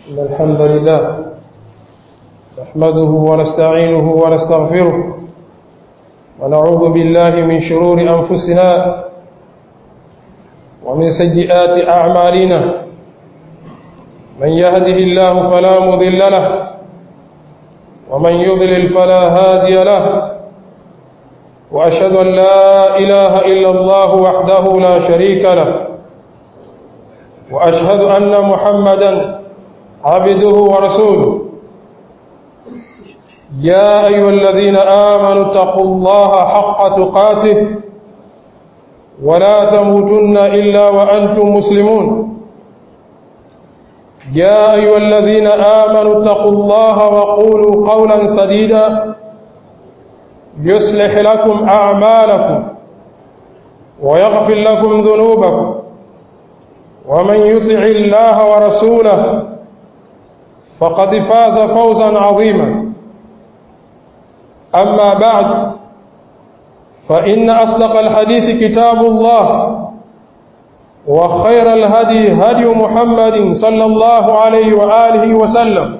إن الحمد لله نحمده ونستعينه ونستغفره ونعوذ بالله من شرور أنفسنا ومن سيئات أعمالنا من يهده الله فلا مضل له ومن يضلل فلا هادي له وأشهد أن لا إله إلا الله وحده لا شريك له وأشهد أن محمدا عبده ورسوله يا أيها الذين آمنوا اتقوا الله حق تقاته ولا تموتن إلا وأنتم مسلمون يا أيها الذين آمنوا اتقوا الله وقولوا قولا سديدا يصلح لكم أعمالكم ويغفر لكم ذنوبكم ومن يطع الله ورسوله فقد فاز فوزا عظيما أما بعد فإن أصدق الحديث كتاب الله وخير الهدي هدي محمد صلى الله عليه وآله وسلم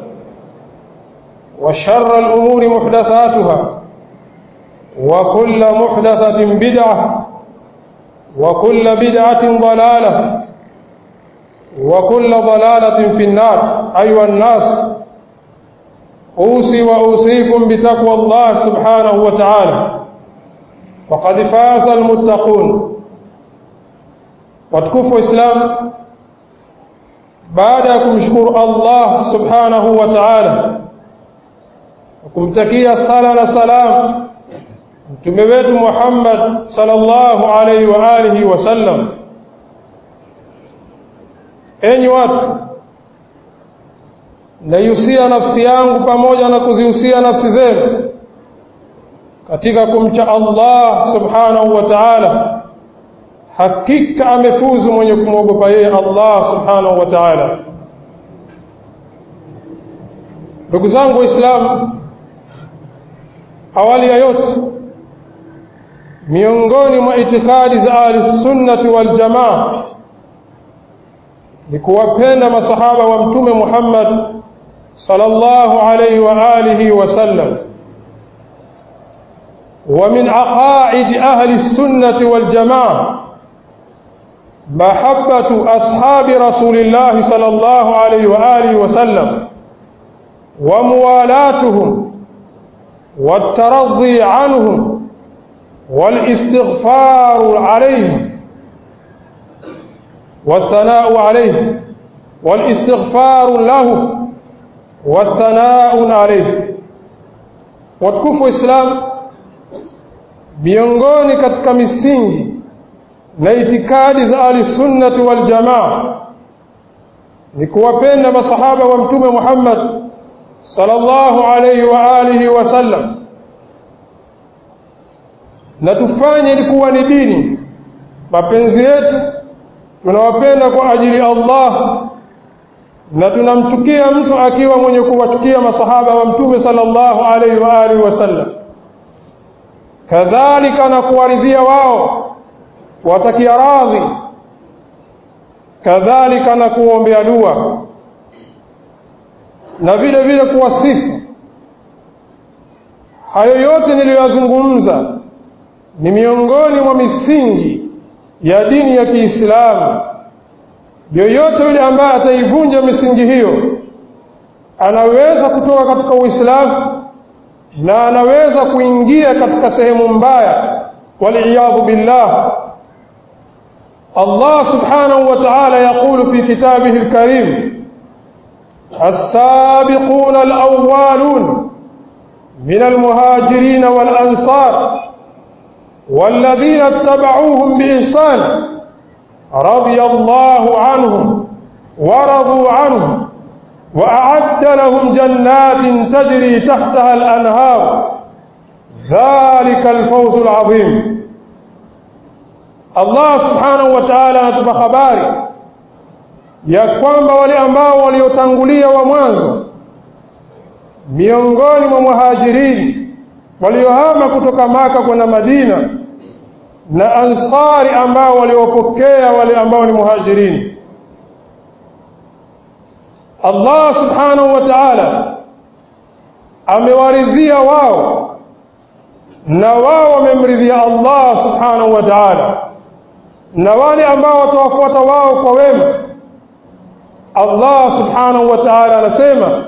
وشر الأمور محدثاتها وكل محدثة بدعة وكل بدعة ضلالة وكل ضلالة في النار أيها الناس أوصي وأوصيكم بتقوى الله سبحانه وتعالى فقد فاز المتقون watukufu Islam baada ya kumshukuru Allah subhanahu wa ta'ala kumtakia sala na salam mtume wetu Muhammad sallallahu alaihi wa alihi wasallam enyi watu naihusia nafsi yangu pamoja na kuzihusia nafsi zenu katika kumcha Allah subhanahu wa ta'ala hakika amefuzu mwenye kumwogopa yeye Allah subhanahu wa ta'ala ndugu zangu waislamu awali ya yote miongoni mwa itikadi za ahli sunnati wal jamaa ni kuwapenda masahaba wa mtume Muhammad sallallahu alayhi wa alihi wasallam ومن عقائد أهل السنة والجماعة محبة أصحاب رسول الله صلى الله عليه وآله وسلم وموالاتهم والترضي عنهم والاستغفار عليهم والثناء عليه والاستغفار له والثناء عليه watukufu islam miongoni katika misingi na itikadi za ahlisunnati waljamaa ni kuwapenda masahaba wa mtume Muhammad sallallahu alayhi wa alihi wasallam na tufanye ilikuwa ni dini mapenzi yetu tunawapenda kwa ajili ya Allah na tunamchukia mtu akiwa mwenye kuwachukia masahaba wa mtume sallallahu alayhi wa alihi wasallam kadhalika na kuwaridhia wao watakia radhi kadhalika na kuombea dua na vile vile kuwasifu hayo yote niliyoyazungumza ni miongoni mwa misingi ya dini ya Kiislamu yoyote yule ambaye ataivunja misingi hiyo anaweza kutoka katika Uislamu na anaweza kuingia katika sehemu mbaya waliyadhu billah Allah subhanahu wa ta'ala yaqulu fi kitabihi alkarim السابقون الأولون من المهاجرين والأنصار والذين اتبعوهم بإحسان رضي الله عنهم ورضوا عنه وأعد لهم جنات تجري تحتها الأنهار ذلك الفوز العظيم Allah subhanahu wa ta'ala anatupa habari ya kwamba wale ambao waliotangulia wa mwanzo miongoni mwa muhajirini waliohama kutoka Maka kwenda Madina na ansari ambao waliopokea wale ambao ni muhajirini Allah subhanahu wa ta'ala amewaridhia wao na wao wamemridhia Allah subhanahu wa ta'ala na wale ambao watawafuata wao kwa wema Allah subhanahu wa ta'ala anasema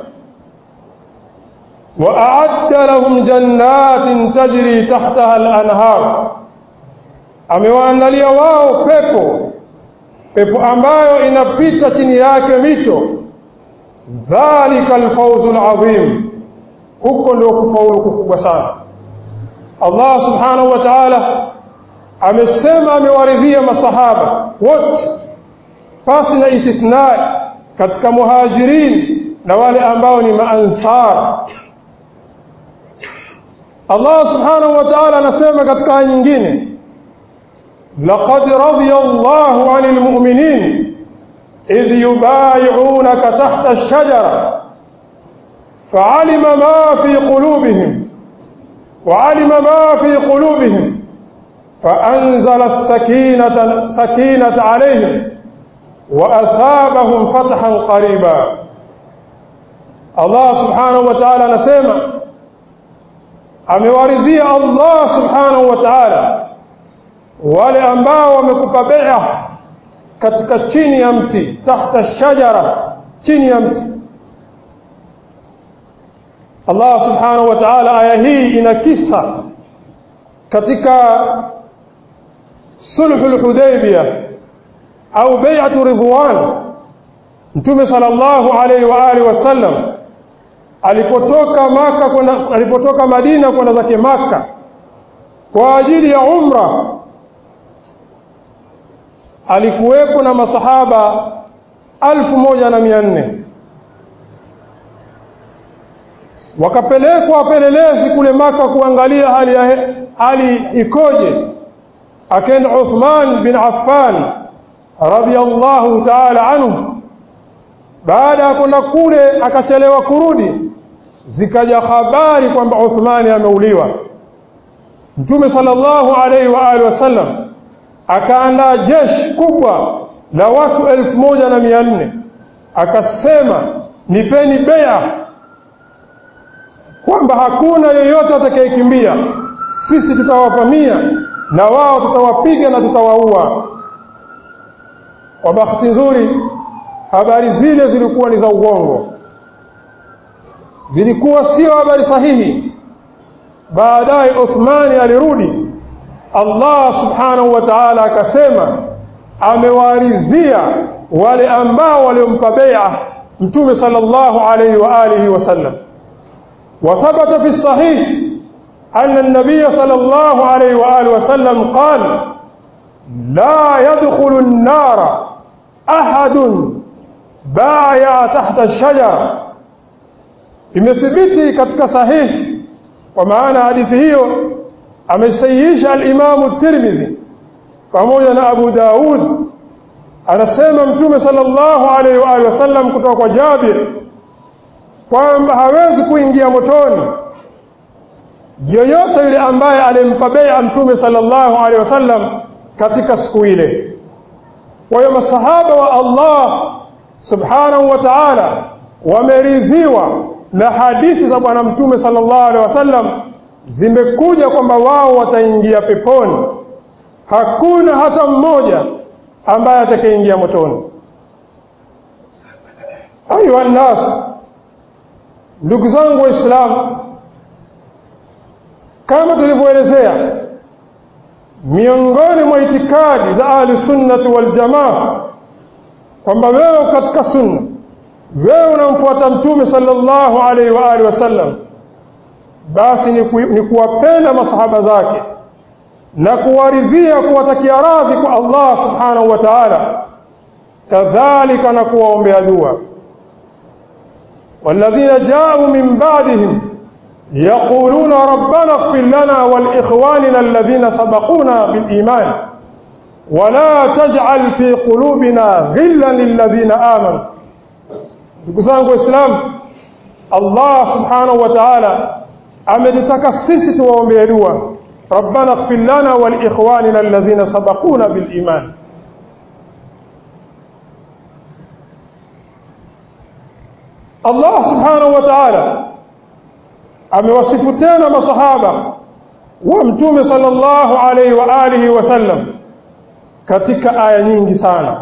وأعد لهم جنات تجري تحتها الأنهار amewaandalia wao pepo pepo ambayo inapita chini yake mito dhalika alfawzu alazim huko ndio kufaulu kukubwa sana Allah subhanahu wa ta'ala amesema amewaridhia masahaba wote pasi na istithnai katika muhajirin na wale ambao ni maansar Allah subhanahu wa ta'ala anasema katika aya nyingine laqad radiya Allahu 'anil mu'minin idh yubay'unaka tahta ash-shajara fa'alima ma fi qulubihim وعلم ما في قلوبهم فأنزل السكينة سكينة عليهم وأثابهم فتحا قريبا الله سبحانه وتعالى نسيما amewaridhia Allah subhanahu wa ta'ala wale ambao wamekupa bai'a katika chini ya mti tahta shajara chini ya mti Allah subhanahu wa ta'ala aya hii ina kisa katika sulhul hudaybiyah au bai'atu ridwan mtume sallallahu alaihi wa alihi wasallam alipotoka maka kwenda alipotoka Madina kwenda zake maka kwa ajili ya umra alikuwepo na masahaba alfu moja na mia nne wakapelekwa wapelelezi kule maka kuangalia hali, ya, hali ikoje akaenda Uthman bin Affan radhiyallahu ta'ala anhu baada ya kwenda kule akachelewa kurudi zikaja habari kwamba Uthmani ameuliwa Mtume sallallahu alaihi wa alihi wasallam akaandaa jeshi kubwa la watu elfu moja na mia nne akasema nipeni bea kwamba hakuna yeyote atakayekimbia sisi tutawavamia na wao tutawapiga na tutawaua kwa bahati nzuri habari zile zilikuwa ni za uongo zilikuwa sio habari sahihi baadaye Uthmani alirudi Allah subhanahu wa ta'ala akasema amewaridhia wale ambao waliompa bai'a mtume sallallahu alayhi wa alihi wasallam وثبت في الصحيح أن النبي صلى الله عليه وآله وسلم قال لا يدخل النار أحد بايع تحت الشجرة imethibiti katika sahihi kwa maana hadithi hiyo amesahihisha al-Imam Tirmidhi pamoja na Abu Daud anasema mtume sallallahu alaihi wa alihi wasallam kutoka kwa Jabir kwamba hawezi kuingia motoni yoyote yule ambaye alimpa bai'a mtume sallallahu alaihi wasallam katika siku ile kwa hiyo masahaba wa Allah subhanahu wa ta'ala wameridhiwa na hadithi za bwana mtume sallallahu alaihi wasallam zimekuja kwamba wao wataingia peponi hakuna hata mmoja ambaye atakayeingia motoni ayuha nas ndugu zangu waislamu kama tulivyoelezea miongoni mwa itikadi za ahli sunnati wal jamaa kwamba wewe katika sunna wewe unamfuata mtume sallallahu alaihi wa alihi wasallam basi ni, ku, ni kuwapenda masahaba zake na kuwaridhia kuwatakia radhi kwa Allah subhanahu wa ta'ala kadhalika na kuwaombea dua والذين جاءوا من بعدهم يقولون ربنا اغفر لنا ولإخواننا الذين سبقونا بالإيمان ولا تجعل في قلوبنا غلا للذين آمنوا ndugu zangu waislamu Allah subhanahu wa ta'ala ametutaka sisi tuwaombee dua rabbana ighfir lana wa liikhwanina alladhina sabaquna bil iman Allah subhanahu wa ta'ala amewasifu tena masahaba wa mtume sallallahu alaihi wa alihi wasallam katika aya nyingi sana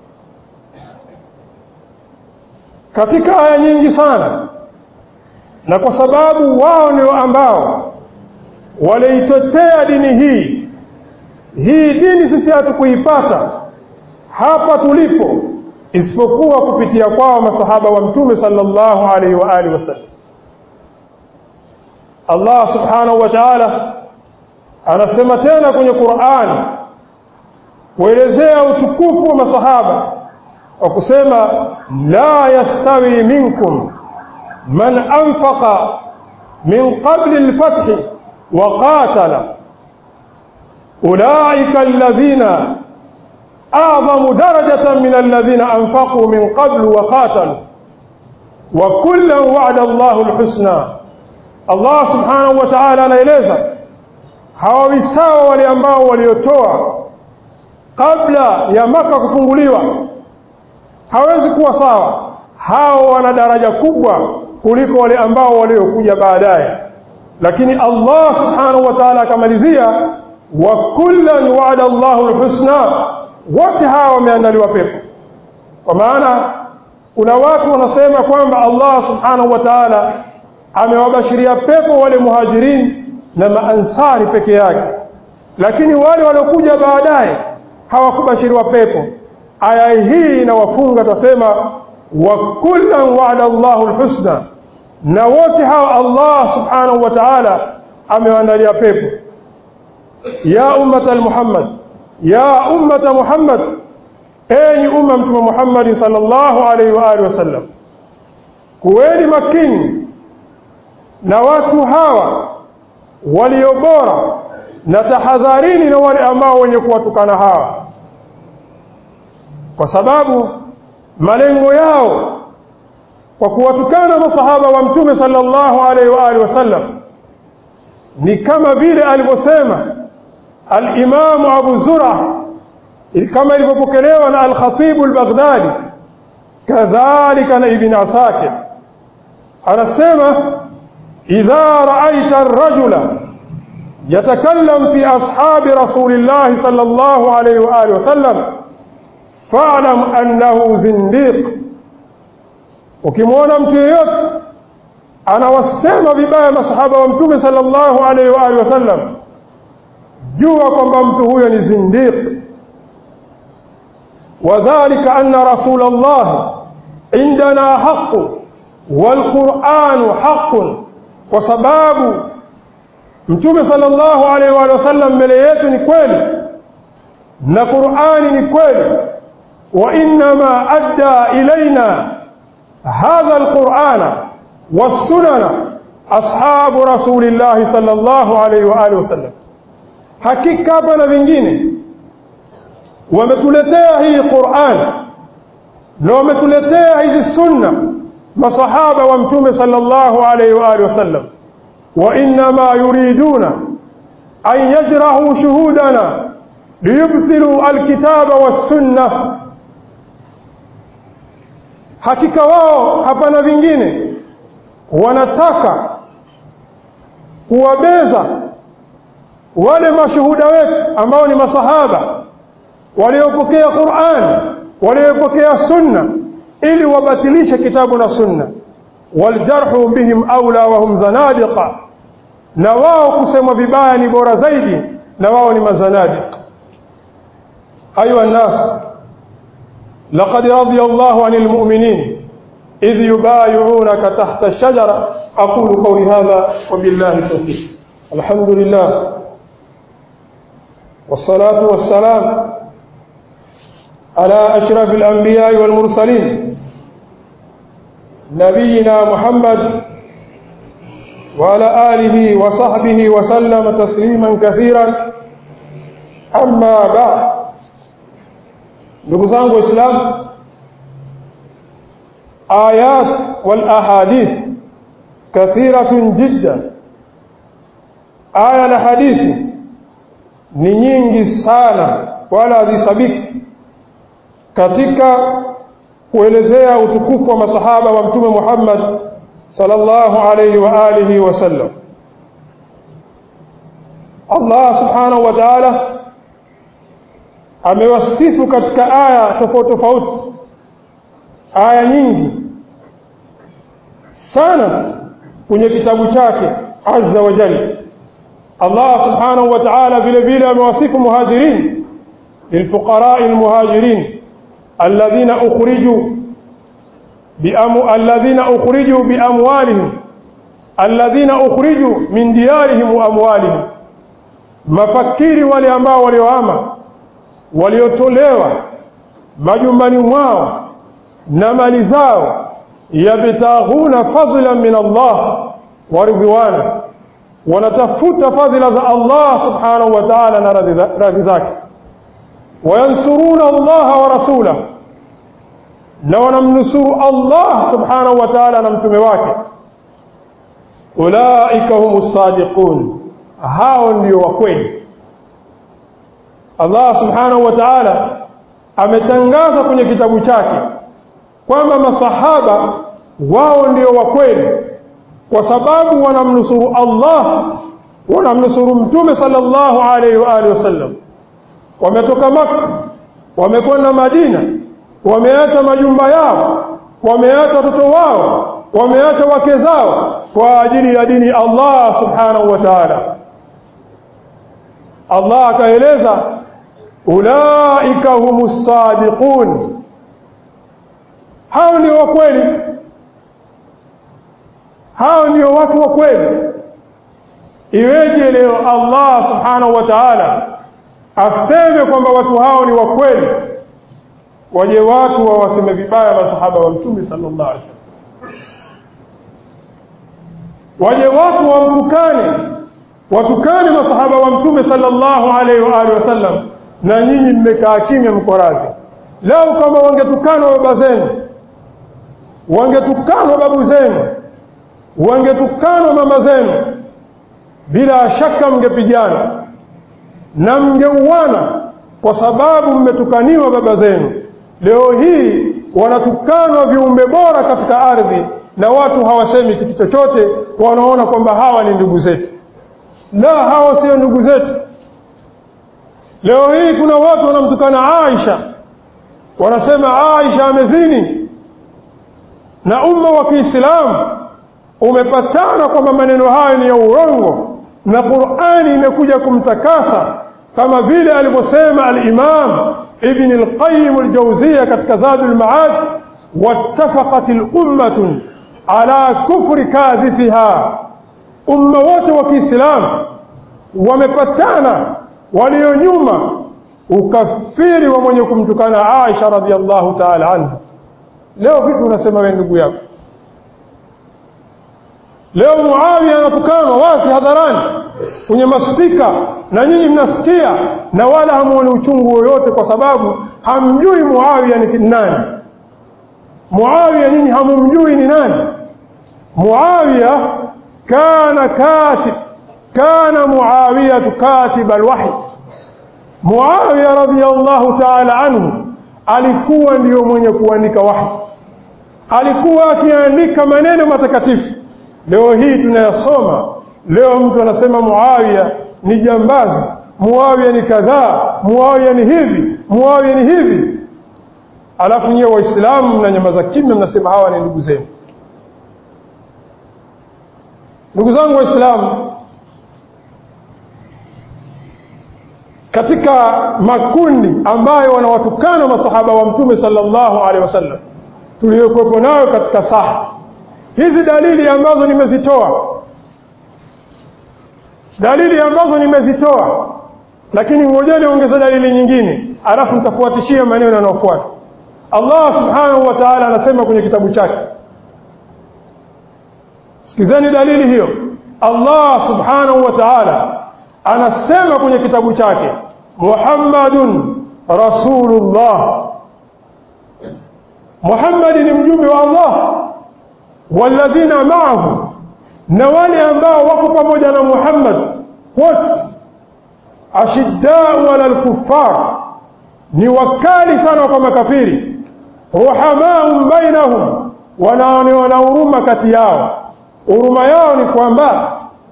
katika aya nyingi sana na kwa sababu wao ndio ambao waliitetea dini hii hii dini sisi hatukuipata hapa tulipo isipokuwa kupitia kwao masahaba wa mtume sallallahu alaihi wa alihi wasallam Allah subhanahu wa ta'ala anasema tena kwenye Qur'an kuelezea utukufu wa masahaba kwa kusema la yastawi minkum man anfaqa min qabli al-fath wa qatala ulaika alladhina a'zamu darajatan min alladhina anfaqu min qablu wa qatalu wa kullan wa'ada Allahu al-husna Allah subhanahu wa ta'ala anaeleza hawawi sawa wale ambao waliotoa kabla ya maka kufunguliwa hawezi kuwa sawa hao wana daraja kubwa kuliko wale ambao waliokuja baadaye lakini Allah subhanahu wa ta'ala akamalizia wa kullan wa'ada Allahu alhusna wote hawa wameandaliwa pepo kwa maana kuna watu wanasema kwamba Allah subhanahu wa ta'ala amewabashiria pepo wale muhajirin na maansari peke yake lakini wale waliokuja baadaye hawakubashiriwa pepo aya hii inawafunga tasema wa kullan wa'ada Allahu alhusna na wote hawa Allah subhanahu wa ta'ala amewaandalia pepo ya ummata Muhammad ya ummata Muhammad enyi umma mtume Muhammad sallallahu alaihi wa alihi wasallam kuweni makini na watu hawa walio bora na tahadharini na wale ambao wenye kuwatukana hawa kwa sababu malengo yao kwa kuwatukana masahaba wa mtume sallallahu alaihi wa alihi wasallam ni kama vile alivyosema al-Imam Abu Zur'a kama ilivyopokelewa na al-Khatib al-Baghdadi kadhalika na Ibn Asakir anasema idha ra'aita ar-rajula yatakallam fi ashabi rasulillah sallallahu alayhi wa alihi wasallam fa'lam annahu zindiq ukimwona mtu yeyote anawasema vibaya masahaba wa mtume sallallahu alayhi wa alihi wasallam jua kwamba mtu huyo ni zindiq وذلك أن رسول الله عندنا حق والقرآن حق وسباب mtume sallallahu alaihi wa sallam mbele yetu ni kweli na Qur'ani ni kweli wa inma adda ilaina hadha alqur'ana was-sunana ashabu rasulillah sallallahu alaihi wa alihi wasallam hakika hapa na vingine wametuletea hii Qur'an na wametuletea hizi sunna masahaba wa mtume sallallahu alaihi wa alihi wasallam وإنما يريدون أن يجرحوا شهودنا ليبطلوا الكتاب والسنة hakika wao hapana vingine wanataka kuwabeza wale mashuhuda wetu ambao ni masahaba waliopokea Qur'an waliopokea sunna ili wabatilishe kitabu na sunna waljarhu bihim aula wa hum zanadiqa na wao kusema vibaya ni bora zaidi na wao ni mazanadiq ayuha nas laqad radiya Allahu 'anil mu'minin idh yubay'unaka tahta ash-shajara aqulu qawli hadha wa billahi tawfiq alhamdulillah والصلاه والسلام على اشرف الانبياء والمرسلين نبينا محمد وعلى آله وصحبه وسلم تسليما كثيرا أما بعد نقصان الإسلام آيات والأحاديث كثيرة جدا آية الحديث ni nyingi sana wala hazisabiki katika kuelezea utukufu wa masahaba wa mtume Muhammad sallallahu alayhi wa alihi wasallam Allah subhanahu wa ta'ala amewasifu katika aya tofauti tofauti aya nyingi sana kwenye kitabu chake azza wa jalla Allah subhanahu wa ta'ala vile vile amewasifu muhajirin للفقراء المهاجرين الذين أخرجوا بأمو الذين أخرجوا بأموالهم الذين أخرجوا من ديارهم وأموالهم mafakiri wale ambao waliohama waliotolewa majumbani mwao na mali zao yabtaghuna fadlan min Allah wa ridwana wanatafuta fadhila za Allah subhanahu wa ta'ala na radhi zake wayansuruna Allah wa rasulahu na wanamnusuru Allah subhanahu wa ta'ala na mtume wake ulaika humus sadiqun hao ndio wa kweli Allah subhanahu wa ta'ala ametangaza kwenye kitabu chake kwamba masahaba wao ndio wa kweli kwa sababu wanamnusuru Allah wanamnusuru mtume sallallahu alaihi wa alihi wasallam wametoka Makka wamekwenda Madina wameacha majumba yao wameacha watoto wao wameacha wake zao kwa ajili ya dini Allah subhanahu wa ta'ala Allah akaeleza ulaika humus sadiqun hao ndio wa kweli hao ndio watu wa kweli iweje leo Allah subhanahu wa ta'ala aseme kwamba watu hao ni wa kweli waje watu wawaseme vibaya masahaba wa mtume sallallahu alaihi wasallam waje watu wamtukane watukane masahaba wa mtume sallallahu alaihi wa alihi wasallam na nyinyi mmekaa kimya mko radhi lao kama wangetukanwa baba zenu wangetukanwa babu zenu wangetukanwa mama zenu bila shaka mngepigana na mngeuana kwa sababu mmetukaniwa baba zenu leo hii wanatukanwa viumbe bora katika ardhi na watu hawasemi kitu chochote wanaona kwamba hawa ni ndugu zetu la hawa sio ndugu zetu leo hii kuna watu wanamtukana Aisha wanasema Aisha amezini na umma wa Kiislamu umepatana kwamba maneno hayo ni ya urongo na Qur'ani imekuja kumtakasa kama vile alivyosema al-Imam Ibn al-Qayyim al-Jawziyya katika Zadul Ma'ad wattafaqat al-ummah ala kufri kadhifiha umma wote wa Kiislamu wamepatana walio nyuma ukafiri wa mwenye kumtukana Aisha radhiallahu ta'ala anha leo vipi unasema wewe ndugu yako leo Muawiya anatukanwa wazi hadharani kwenye maspika na nyinyi mnasikia na wala hamuoni uchungu wowote kwa sababu hamjui Muawiya ni nani Muawiya nyinyi hamumjui ni nani Muawiya kana katib kana Muawiya katib alwahy Muawiya radhiyallahu ta'ala anhu alikuwa ndiyo mwenye kuandika wahi alikuwa akiandika maneno matakatifu leo hii tunayasoma leo mtu anasema Muawiya ni jambazi Muawiya ni kadhaa Muawiya ni hivi Muawiya ni hivi alafu nyewe waislamu mnanyamaza kimya mnasema hawa ni ndugu zenu ndugu zangu waislamu katika makundi ambayo wanawatukana masahaba wa mtume sallallahu alaihi wasallam tuliyokuwepo nayo katika saha hizi dalili ambazo nimezitoa dalili ambazo nimezitoa lakini ngojeni ongeza dalili nyingine alafu nitafuatishia maneno yanayofuata Allah subhanahu wa ta'ala anasema kwenye kitabu chake sikizeni dalili hiyo Allah subhanahu wa ta'ala anasema kwenye kitabu chake Muhammadun Rasulullah Muhammad ni mjumbe wa Allah walladhina ma'ahu na wale ambao wako pamoja na Muhammad wote ashiddau ala al-kuffar ni wakali sana kwa makafiri ruhamaum bainahum wanaonewana huruma kati yao huruma yao ni kwamba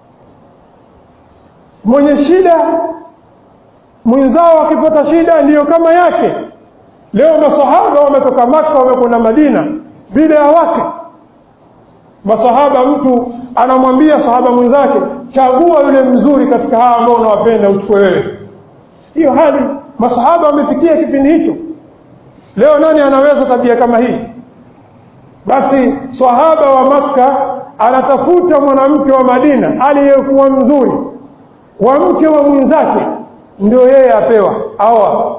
mwenye shida mwenzao akipata shida ndiyo kama yake leo masahaba wametoka maka wamekwenda madina bila ya wake masahaba mtu anamwambia sahaba mwenzake chagua yule mzuri katika hawa ambao unawapenda uchukue wewe hiyo hali masahaba wamefikia kipindi hicho leo nani anaweza tabia kama hii basi sahaba wa makka anatafuta mwanamke wa madina aliyekuwa mzuri wa mke wa mwenzake ndio yeye apewa awa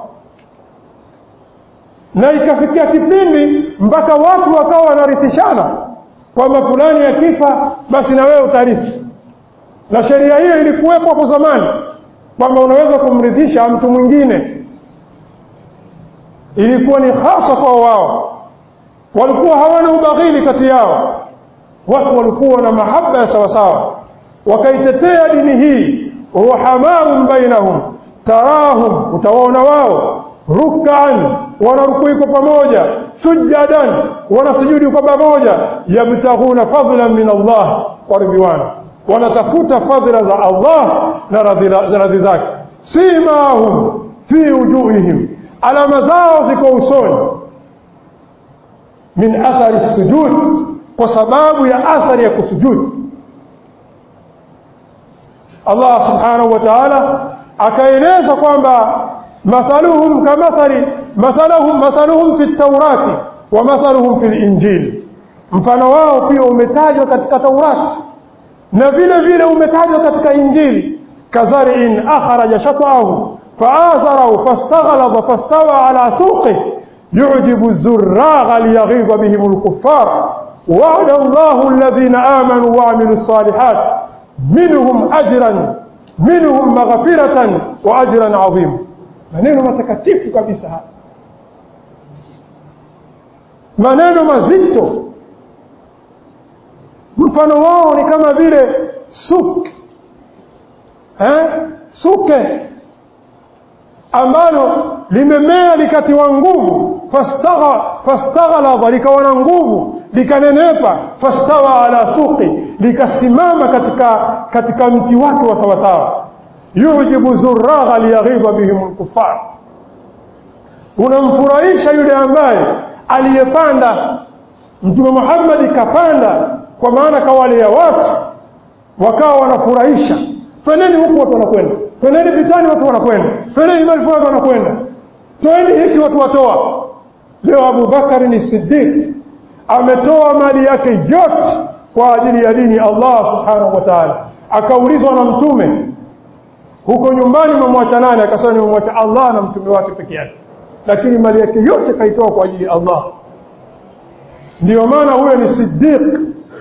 na ikafikia kipindi mpaka watu wakawa wanarithishana kwamba fulani akifa basi na wewe utarithi na sheria hiyo ilikuwepo hapo zamani kwamba unaweza kumrithisha mtu mwingine ilikuwa ni hasa kwa wao walikuwa hawana ubaghili kati yao watu walikuwa na mahaba ya sawasawa wakaitetea dini hii ruhamaum bainahum tarahum utawaona wao rukaan wanarukui kwa pamoja sujadan wanasujudi kwa pamoja yabtaghuna fadlan min Allah wa ridwana wanatafuta fadhila za Allah na radhi zake simahum fi wujuhihim alama zao ziko usoni min athari sujud kwa sababu ya athari ya kusujudi Allah subhanahu wa ta'ala akaeleza kwamba mathaluhum kamathali mathaluhum mathaluhum fi at-taurati wa mathaluhum fi al-injil mfano wao pia umetajwa katika Taurati na vile vile umetajwa katika Injili kazari'in akhraja shat'ahu fa'azarahu fastaghlaba fastawa ala suqihi يعجب الزراغ ليغيظ بهم الكفار وعد الله الذين آمنوا وعملوا الصالحات منهم أجرا منهم مغفرة وأجرا عظيما maneno matakatifu kabisa haya maneno mazito mfano wao ni kama vile suk eh? suke ambalo limemea likatiwa nguvu fastaghalaba likawa na nguvu likanenepa fastawa ala suqi likasimama katika katika mti wake wa sawasawa yujibu zuragha liyaghidha bihim lkufar unamfurahisha yule ambaye aliyepanda mtume Muhammad kapanda kwa maana kawalea watu wakawa wanafurahisha feneni huku watu wanakwenda feneni vitani watu wanakwenda feneni malifu watu wanakwenda toeni hiki watu watoa leo Abu Bakari ni Siddiq ametoa mali yake yote kwa ajili ya dini Allah subhanahu wa ta'ala akaulizwa na mtume huko nyumbani umemwacha nani akasema nimemwacha Allah na mtume wake peke yake lakini mali yake yote kaitoa kwa ajili ya Allah ndio maana huyo ni Siddiq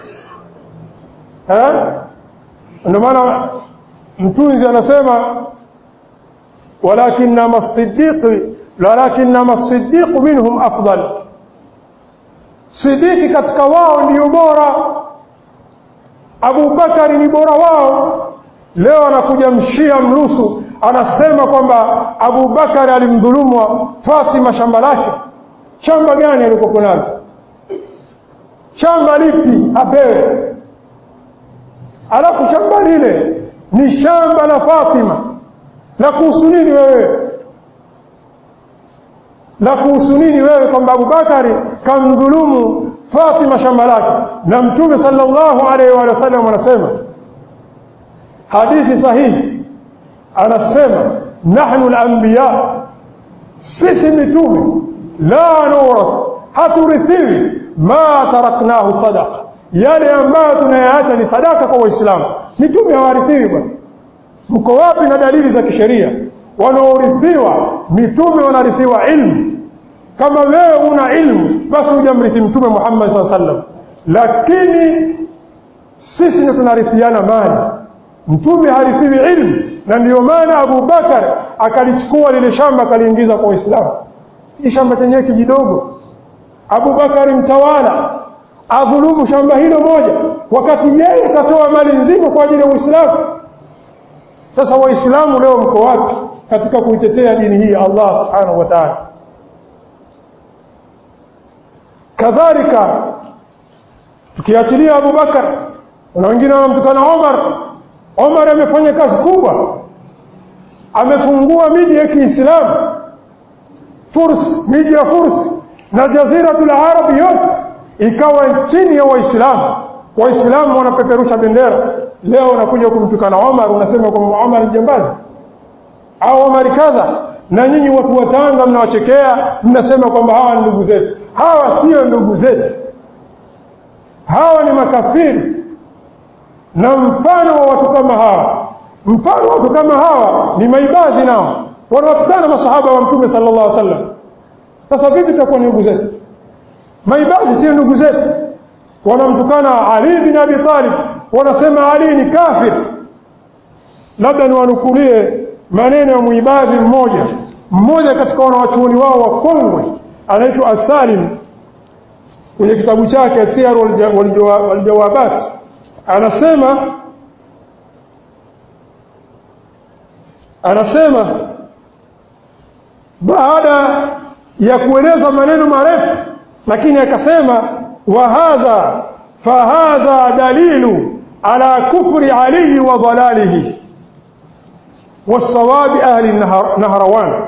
eh ndio maana mtunzi anasema walakinama as-siddiq walakinama as-siddiq minhum afdal sidiki katika wao ndiyo bora Abu Bakari ni bora wao leo anakuja mshia mrusu anasema kwamba Abu Bakari alimdhulumwa Fatima shamba lake shamba gani alikokuwa nalo shamba lipi apewe alafu shamba lile ni shamba la Fatima la kuhusu nini wewe la kuhusu nini wewe kwamba Abubakari kamdhulumu Fatima shamba lake na Mtume sallallahu alaihi wa sallam anasema hadithi sahihi anasema nahnu al-anbiya sisi mitume la nurath haturithiwi ma taraknahu sadaqa yale ambayo tunayaacha ni sadaka kwa waislamu mitume hawarithiwi bwana mko wapi na dalili za kisheria wanaorithiwa mitume wanarithiwa ilmu kama wewe una ilmu basi hujamrithi mtume Muhammad SAW sallam lakini sisi ndio tunarithiana mali mtume harithiwi ilmu na ndio maana Abu Bakar akalichukua lile shamba akaliingiza kwa Uislamu hii shamba chenyewe kijidogo Abu Bakar mtawala adhulumu shamba hilo moja wakati yeye katoa mali nzima kwa ajili ya Uislamu sasa waislamu leo mko wapi katika kuitetea dini hii Allah subhanahu wa ta'ala kadhalika tukiachilia Abu Bakar na wengine wanamtukana Omar Omar amefanya kazi kubwa amefungua miji ya Kiislamu Furs miji ya Furs na jaziratul Arab yote ikawa chini ya Waislamu Waislamu wanapeperusha bendera leo unakuja kumtukana Omar unasema kwamba Omar ni jambazi au Omar kadha na nyinyi watu wa Tanga mnawachekea mnasema kwamba hawa ni ndugu zetu hawa sio ndugu zetu hawa ni makafiri na mfano wa watu kama hawa mfano wa watu kama hawa ni maibadhi nao wanawatukana masahaba wa mtume sallallahu alaihi wasallam sasa vipi tutakuwa ni ndugu zetu maibadhi sio ndugu zetu wanamtukana Ali bin Abi Talib wanasema Ali ni kafir labda niwanukulie maneno ya muibadhi mmoja mmoja katika wanawachuoni wao wakongwe anaitwa Asalim kwenye kitabu chake Siyar wal Jawabat anasema anasema baada ya kueleza maneno marefu lakini akasema wa hadha fahadha dalilu ala kufri Ali wa dalalihi والصواب أهل النهروان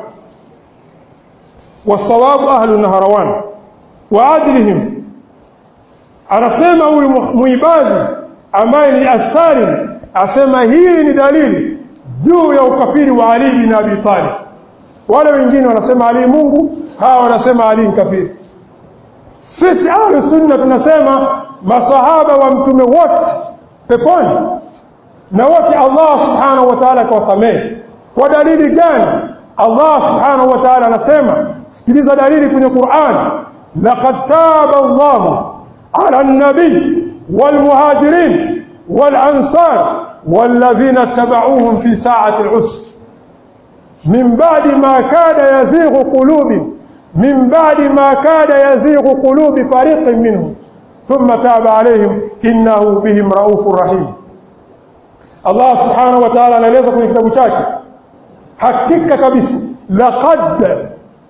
والصواب أهل النهروان وعدلهم anasema huyu muibadhi ambaye ni asalim asema hii ni dalili juu ya ukafiri wa Ali bin Abi Talib wale wengine wanasema Ali Mungu hawa wanasema Ali ni kafiri sisi ahlu sunna tunasema masahaba wa mtume wote peponi na wote Allah subhanahu wa ta'ala kawasamehe kwa dalili gani Allah subhanahu wa ta'ala anasema sikiliza dalili kwenye Qur'an laqad taba Allah ala an-nabi wal muhajirin wal ansar والذين اتبعوهم في ساعة العسر من بعد ما كاد يزيغ قلوب من بعد ما كاد يزيغ قلوب فريق منهم ثم تاب عليهم إنه بهم رؤوف رحيم Allah subhanahu wa ta'ala anaeleza kwenye kitabu chake hakika kabisa laqad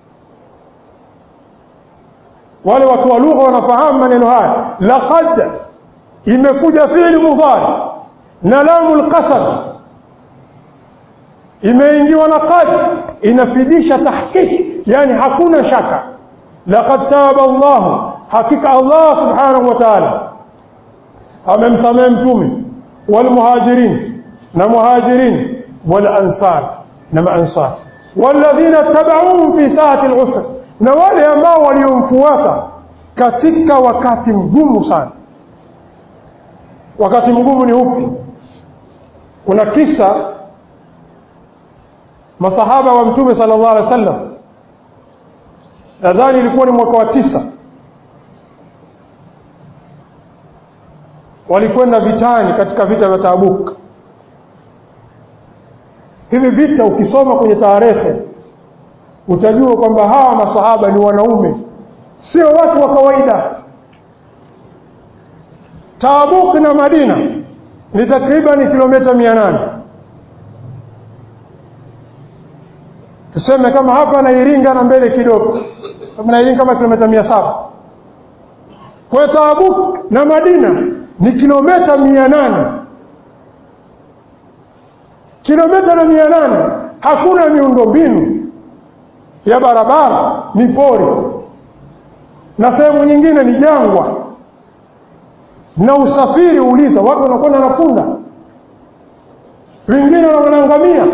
wale watu wa lugha wanafahamu maneno haya laqad imekuja fi'li mudhari na lamul qasam imeingiwa na qad inafidisha tahqiq yani hakuna shaka laqad taba Allah hakika Allah subhanahu wa ta'ala amemsamehe mtume والمهاجرين نمهاجرين والأنصار نما أنصار والذين اتبعوهم في ساعة العسر نوالي ambao waliomfuata katika wakati mgumu sana wakati mgumu ni upi kuna kisa masahaba wa mtume sallallahu alaihi wasallam nadhani ilikuwa ni mwaka wa tisa walikwenda vitani katika vita vya Tabuk. Hivi vita ukisoma kwenye tarehe utajua kwamba hawa masahaba ni wanaume, sio watu wa kawaida. Tabuk na Madina ni takriban kilomita mia nane tuseme kama hapa na Iringa na mbele kidogo, sababu na Iringa kama kilomita mia saba kwa Tabuk na Madina ni kilomita mia nane kilomita na mia nane hakuna miundombinu ya barabara ni pori na sehemu nyingine ni jangwa na usafiri uliza watu wanakwenda na punda wengine wanaangamia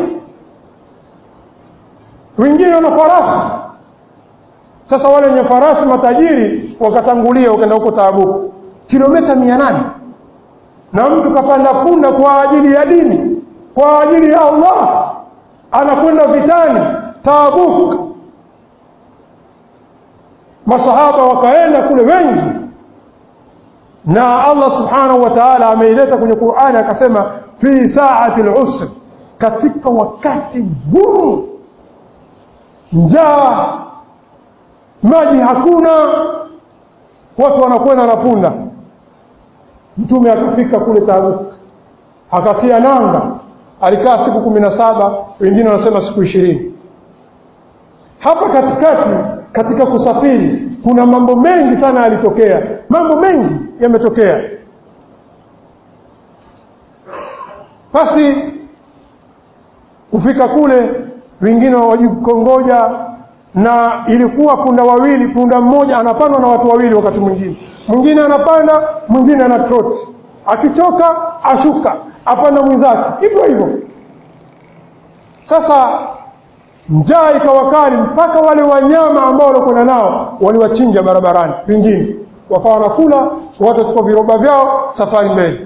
wengine wana farasi sasa wale wenye farasi matajiri wakatangulia wakaenda huko Taabuku kilomita mia nane na mtu kapanda punda kwa ajili ya dini kwa ajili ya Allah anakwenda vitani Tabuk masahaba wakaenda kule wengi na Allah subhanahu wa ta'ala ameileta kwenye Qur'ani akasema fi saati al-usr katika wakati mgumu njaa maji hakuna watu wanakwenda na punda mtume akafika kule Tabuk akatia nanga alikaa siku kumi na saba wengine wanasema siku ishirini hapa katikati katika kusafiri kuna mambo mengi sana yalitokea mambo mengi yametokea basi kufika kule wengine wajikongoja na ilikuwa punda wawili punda mmoja anapandwa na watu wawili wakati mwingine mwingine anapanda mwingine ana trot akichoka ashuka apanda mwenzake hivyo hivyo sasa njaa ikawa kali mpaka wale wanyama ambao walikwenda nao waliwachinja barabarani wengine wakawa wanakula watu wachukua viroba vyao safari mbele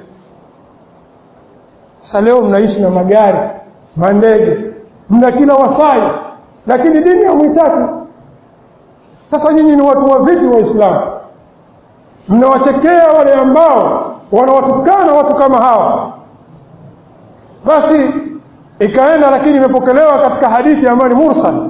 sasa leo mnaishi na magari mandege mna kila wasai lakini dini hamwitaki sasa nyinyi ni watu wa vipi waislamu mnawachekea wale ambao wanawatukana watu kama hawa basi ikaenda lakini imepokelewa katika hadithi ambayo ni mursal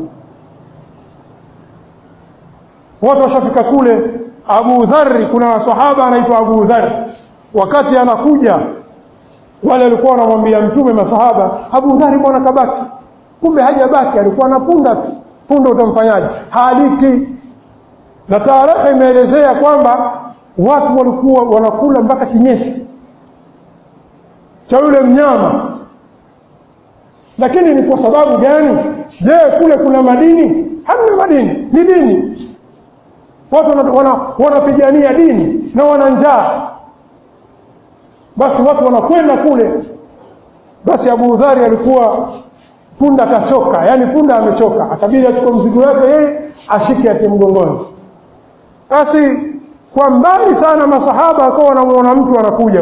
watu washafika kule abu dhari kuna sahaba anaitwa abu dhari wakati anakuja wale walikuwa wanamwambia mtume masahaba abu dhari bwana kabaki kumbe hajabaki alikuwa na punda tu punda utamfanyaje haliki na taarifa imeelezea kwamba watu walikuwa wanakula mpaka kinyesi cha yule mnyama lakini ni kwa sababu gani je kule kuna madini hamna madini ni dini watu wanapigania wana, wana dini na wana njaa basi watu wanakwenda kule basi abu dhari alikuwa punda kachoka yani punda amechoka akabidi achukue mzigo wake yeye ashike ati mgongoni basi kwa mbali sana masahaba akawa wanamuona mtu anakuja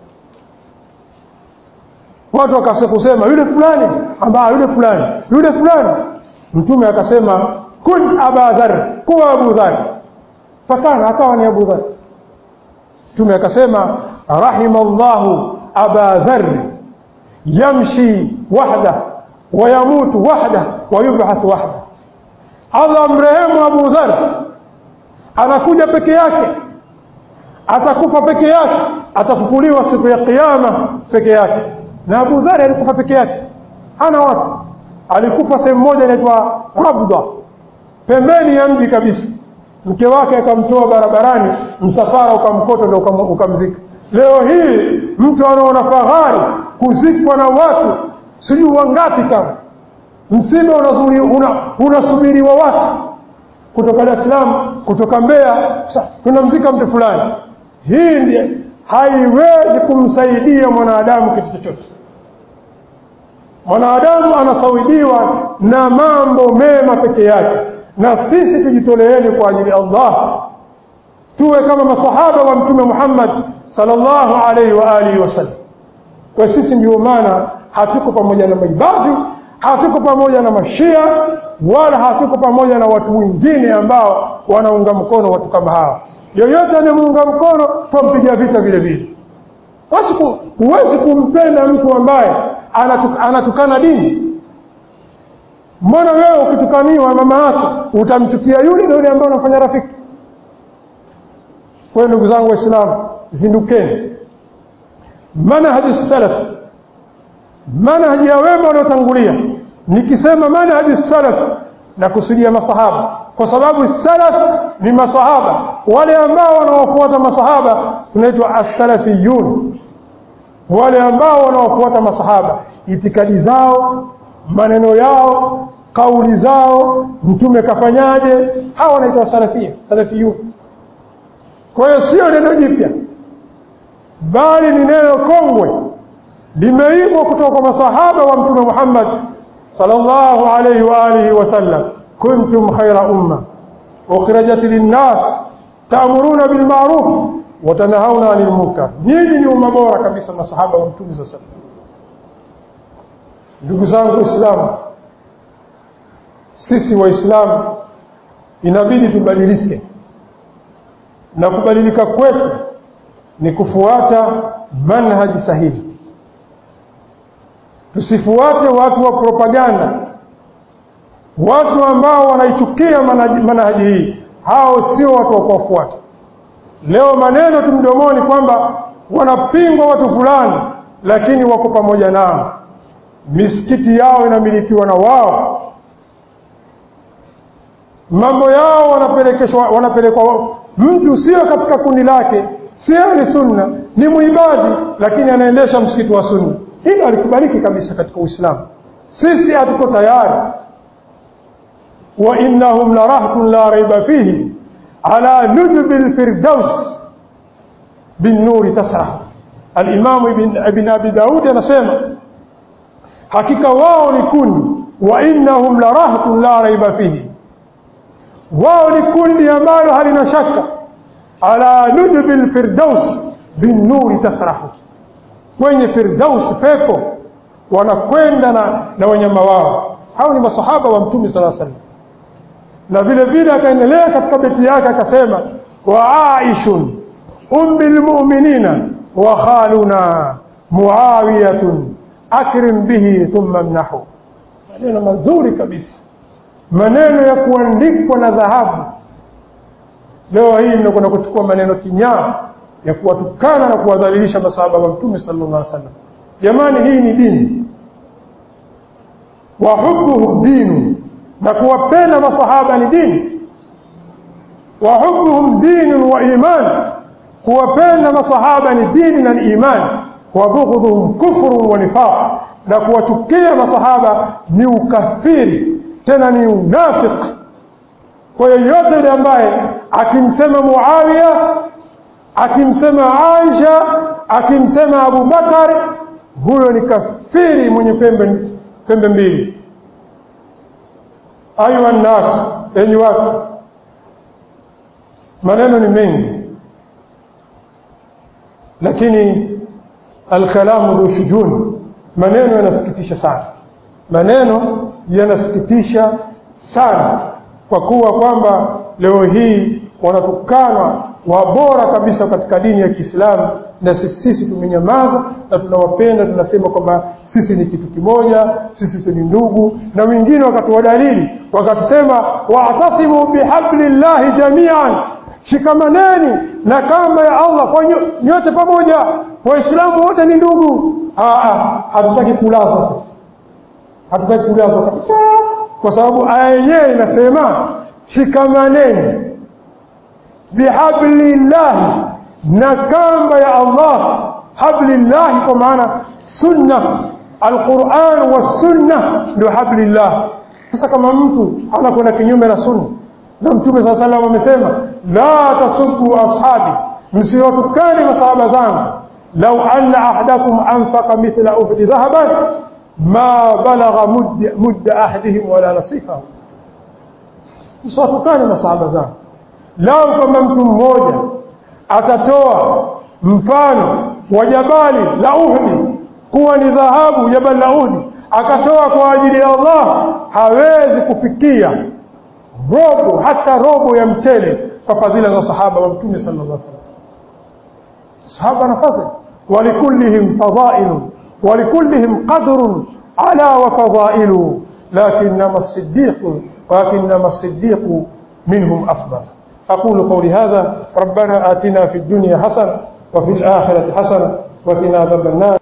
watu wakasekusema yule fulani ambaa yule fulani yule fulani mtume akasema kun aba dhar kuwa abu dhar fakana akawa ni abu dhar mtume akasema rahima llahu aba dhar yamshi wahda wayamutu wahda wayubhathu wahda allah mrehemu abu dhar anakuja peke yake atakufa peke yake atafufuliwa siku ya kiyama peke yake na Abu Dhari alikufa peke yake hana watu alikufa sehemu moja inaitwa Rabda pembeni ya mji kabisa mke wake akamtoa barabarani msafara ukamkota ndio ukamzika leo hii mtu anaona fahari kuzikwa na watu sijui wangapi kama msiba unasubiriwa una watu kutoka Dar es Salaam kutoka Mbeya tunamzika mtu fulani hii ndiye haiwezi kumsaidia mwanadamu kitu chochote mwanadamu anasaidiwa na mambo mema peke yake na sisi tujitoleeni kwa ajili ya Allah tuwe kama masahaba wa mtume Muhammad sallallahu alaihi wa alihi wasallam kwa sisi ndio maana hatuko pamoja na maibadhi hatuko pamoja na mashia wala hatuko pamoja na watu wengine ambao wanaunga mkono watu kama hawa yoyote anayemuunga mkono twampiga vita vile vile basi huwezi kumpenda mtu ambaye anatuk, anatukana dini mbona wewe ukitukaniwa mama yako utamchukia yule na yule ambaye unafanya rafiki kwa ndugu zangu waislamu zindukeni manhaji salaf manhaji ya wema waliotangulia nikisema manhaji salaf na kusudia masahaba kwa sababu salaf ni masahaba wale ambao wanaofuata masahaba tunaitwa as-salafiyun wale ambao wanaofuata masahaba itikadi zao maneno yao kauli zao mtume kafanyaje hawa wanaitwa salafia salafiyun kwa hiyo sio neno jipya bali ni neno kongwe limeibwa kutoka kwa masahaba wa mtume Muhammad sallallahu alayhi wa alihi wasallam kuntum khayra umma ukhrijat linnas ta'muruna bil ma'ruf wa tanhauna 'anil munkar nyinyi ni umma bora kabisa masahaba wa mtume sallallahu alayhi wasallam ndugu zangu waislamu sisi waislamu inabidi tubadilike na kubadilika kwetu ni kufuata manhaji sahihi tusifuate watu wa propaganda watu ambao wanaichukia manhaji hii hao sio watu wa kuwafuata leo maneno tu mdomoni kwamba wanapingwa watu fulani lakini wako pamoja nao misikiti yao inamilikiwa na wao mambo yao wanapelekeshwa wanapelekwa mtu sio katika kundi lake sio ni sunna ni muibadi lakini anaendesha msikiti wa sunna hilo alikubaliki kabisa katika uislamu sisi hatuko tayari wa innahum la rahbun la raiba fihi ala nujbi alfirdaus bin nuri tasrah al-imam ibn, ibn abi daud anasema hakika wao ni kundi wa innahum la rahbun la raiba fihi wao ni kundi ambalo halina shaka ala nujbi alfirdaus bin nuri tasrahu kwenye firdaus pepo wanakwenda na, na wanyama wao hao ni masahaba wa mtume sala salam na vile vile akaendelea katika beti yake akasema wa aishun ummi lmuminina wa khaluna muawiyatun akrim bihi thumma mnahu maneno mazuri kabisa maneno ya kuandikwa na dhahabu leo hii mnakwenda kuchukua maneno kinyaa ya kuwatukana na kuwadhalilisha masahaba wa mtume sallallahu alaihi wasallam jamani hii ni dini wa hubbuhum dinu na kuwapenda masahaba ni dini wa hubbuhum dinu wa iman kuwapenda masahaba ni dini na ni imani wa bughdhuhum kufrun wa nifaq na kuwachukia masahaba ni ukafiri tena ni unafiki kwa yoyote yule ambaye akimsema Muawiya akimsema Aisha akimsema Abu Bakar huyo ni kafiri mwenye pembe pembe mbili ayuha nnas enyi watu maneno ni mengi lakini alkalamu dhu shujun maneno yanasikitisha sana maneno yanasikitisha sana kwa kuwa kwamba leo hii wanatukanwa wabora kabisa katika dini ya Kiislamu na sisi, sisi tumenyamaza na tunawapenda tunasema kwamba sisi ni kitu kimoja sisi ni ndugu na wengine wakatuwadalili wakatusema wa'tasimu bihablillahi jami'an shikamaneni na kamba ya Allah kwa nyote pamoja waislamu wote ni ndugu hatutaki kulazwa hatutaki kulazwa kabisa kwa sababu aya yenyewe inasema shikamaneni bihablillahi na kamba ya Allah hablillahi kwa maana sunna alquran wa sunna ndio hablillah sasa kama mtu anakwenda kinyume na sunna na mtume saa salam amesema la tasubbu ashabi msiwatukane masahaba zangu lau anna ahadakum anfaqa mithla uhdi dhahaban ma balagha mudda ahadihim wala nasifahu msiwatukane masahaba zangu lau kama mtu mmoja atatoa mfano wa jabali la Uhdi kuwa ni dhahabu jabali la Uhdi akatoa kwa ajili ya Allah hawezi kufikia robo hata robo ya mchele kwa fadhila za sahaba wa mtume sallallahu alaihi wasallam sahaba na fadhila walikullihim fadailu walikullihim qadrun ala wa fadailu lakinnama as-siddiq ولكنما الصديق منهم أفضل أقول قولي هذا ربنا آتنا في الدنيا حسنة وفي الآخرة حسنة وقنا عذاب النار